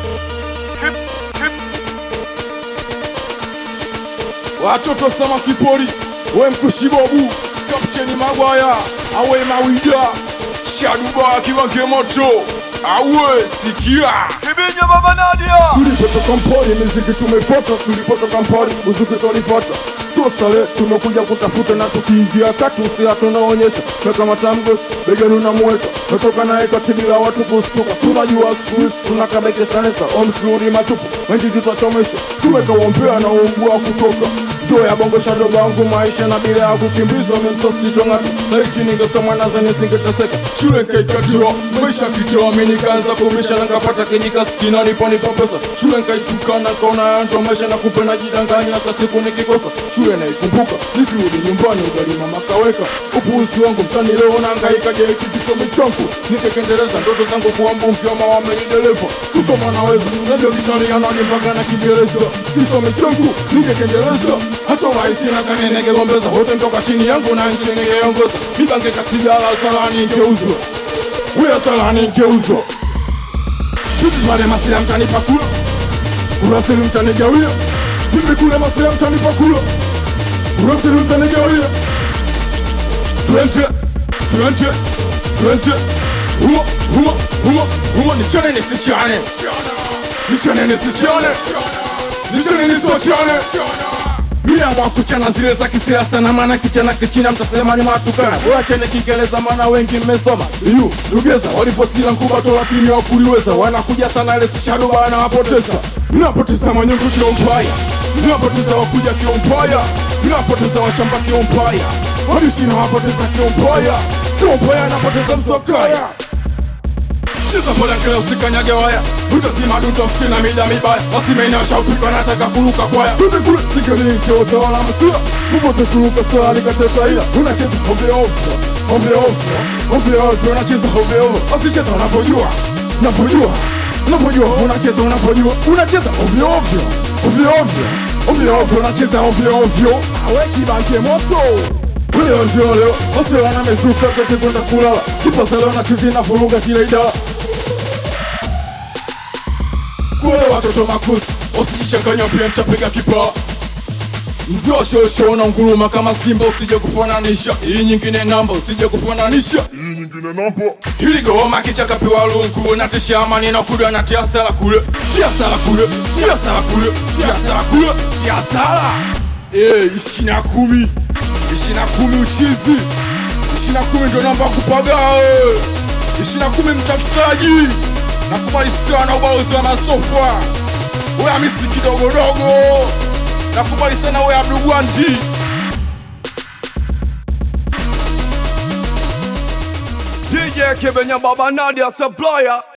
watoto sama kipoli we mkushibobu kapteni magwaya awe mawida shaduba kiwange moto awe sikia Kibinya baba Nadia tulipotoka mpori miziki tumefuata tulipotoka mpori muziki tulifuata sio stare tumekuja kutafuta na tukiingia kati usia tunaonyesha mekamata mgosi begani unamweka metoka naye kati bila watu kustuka sunajua siku hizi tunakabeke sanesa omsluri matupu wengi tutachomesha tumekawompea na umbua kutoka juu ya bongo shadogo wangu maisha na bila ya kukimbizwa memsositongatu laiti ningesoma naza nisingeteseka shule nkaikatiwa maisha kitoa mi nikaanza kumisha na nkapata kenyika skina niponipa pesa shule nkaitukana kaona yanto maisha na kupe najidanganya sa siku nikikosa shule naikumbuka nikirudi nyumbani ugali mama kaweka upuuzi wangu mtani leo nangaika je hiki kisomi changu nikekendeleza ndoto zangu kuwa mbunge ama wamenidereva kusoma naweza najua kitalianani mpaka na kiingereza kisomi changu nikekendeleza hata urahisi nadhani ningegombeza wote mtoka chini yangu na nchi ningeongoza mibange kasigala salani ngeuzwa uya salani ngeuzwa vipi pale masila mtanipa kula kurasili mtanigawia vipi kule masila mtanipa kula kurasili mtanigawia twente twente twente humo humo humo humo nichane nisichane nichane nisichane nichane nisichane Miamwa kuchana zile za kisiasa na maana kichana kichina mtasema ni matukana bora chene kiingereza maana wengi mmesoma yu tugeza walivyosila nkubato lakini wakuliweza wanakuja sana ile shado bana wapoteza mnapoteza manyungu kiompaya mnapoteza wakuja kiompaya mnapoteza washamba kiompaya walishina wapoteza kiompaya kiompaya anapoteza msokaya Cheza pole kile usikanyage waya Utazima duto fitina mida mibaya Wasimenya shautu wanataka kuruka kwaya Tupe kule sikeli nche utawala masua Kupote kuruka swali kateta ila Unacheza ovyo ovyo Ovyo ovyo Ovyo ovyo Unacheza ovyo ovyo Wasicheza unavyojua Unavyojua Unavyojua Unacheza unavyojua Unacheza ovyo ovyo Ovyo ovyo Ovyo ovyo Unacheza ovyo ovyo Awe kibanke moto Leo ndio leo wase wanamezuka toke kwenda kulala kipaza leo na chizi na vuruga kila idara kule watoto makuzi usijichanganya pia nitapiga kipaa mzee wa shosho na nguruma kama simba usije kufananisha hii nyingine namba usije kufananisha hii nyingine namba hili goma kichaka piwa lungu natisha amani na kuda na tia sala kule tia sala kule tia sala kule tia sala kule tia sala eh ishi na kumi ishi na kumi uchizi ishi na kumi ndo namba kupaga eh. ishi na kumi mtafutaji nakubali sana ubalozi wa masofa wewe misi kidogodogo nakubali sana wewe abdugwanti DJ Kibinya baba Nadia supplier